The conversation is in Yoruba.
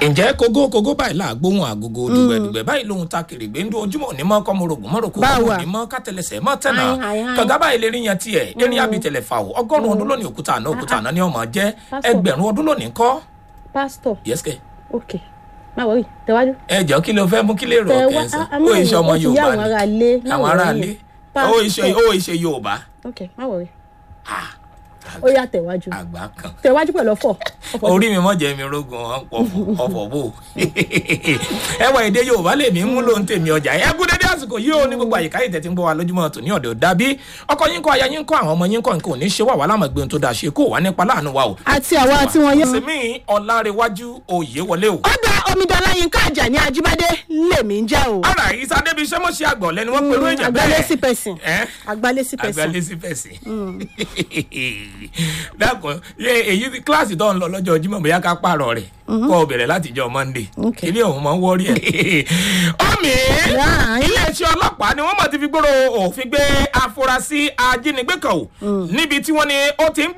ǹjẹ́ kógó kógó báyìí là gbóhùn àgógó dùgbẹ̀dùgbẹ̀ báyìí lóhun ta kèrègbè ń dún ojúmọ̀ ní mọ́ kọ́mọrogùn mọ́rọ̀kọ́ Báwo kọ́mọ à? ní mọ́ kátẹlẹsẹ̀ mọ́ tẹ̀nà Ai, ai, ai. kànga báyìí lè rí yan tiẹ̀ erin àbí tẹ̀lẹ̀ fà ó ọgọ́rùn-ún ọdún lónìí òkúta àná òkúta àná ni ọmọ jẹ́ Pásítọ̀. ẹgbẹ̀rún ọdún lónìí kọ́ pásítọ̀ yẹ́sìkẹ́ ok má wọrí tẹ̀wájú. ẹ jọ kí ló fẹ́ mú kí lè rọ Tẹ̀wá- kẹsàn a- a ó máa iṣẹ́ wò- ọmọ ó ti yá Yorùbá àwọn ni ará ilé, má àwọn wọrí ará yẹn. ilé ó Pásítọ̀. iṣẹ́ ó iṣẹ́ Yorùbá ok má wọrí Ah, ó yá tẹ̀wájú àgbà kan tẹ̀wájú pẹ̀lú ọ̀fọ̀ ọ̀fọ̀ orí mi mọ jẹ mi rogun ọ̀pọ̀ ọ̀fọ̀ bò ẹwà èdè yorùbá lè mí mú lóhun tèmi ọjà ẹ kú dédé àsìkò yìí ó ní gbogbo àyíká yìí tẹ̀tí ń gbọ́ wa lójúmọ́ tòní ọ̀dẹ̀ ò dàbí ọkọ yín kọ́ aya yín kọ́ àwọn ọmọ yín kọ́ nǹkan ò ní ṣe wà wá lámọ̀ gbẹ̀hùn tó dáa ṣe kó wà nípa láàánú wa o. àti àwa tí wọ́n yẹ. sèmi ọ̀làrẹ̀wájú òye wọlé o. ó gba omidanla yínká àjàní ajíbádé lèmi ń jẹ́ o. ara ìsá débi iṣẹ́ mọ̀ ṣe àgbọ̀ lẹ́nu wọn pẹ̀lú èèyàn bẹ́ẹ̀. àgbálẹ́sí pẹ̀sìn ẹ́ àgbálẹ́sí pẹ̀sìn. agbálẹ́sí fẹ̀sì. dákun ṣe èyí tí kíláàsì tó ń lọ lọ́jọ́ Jímọ̀ bóyá ká pààrọ̀ rẹ̀ kọ́ ọ bẹ̀rẹ̀ láti jọ Monday Ok. ilé ọ̀hún máa ń wọ́rí ẹ̀. ọ̀mì Right. iléeṣẹ́ ọlọ́pàá ni wọ́n mọ̀ ti fi gbòòrò òfin gbé afurasí ajínigbé kan o níbi tí wọ́n ní ó ti ń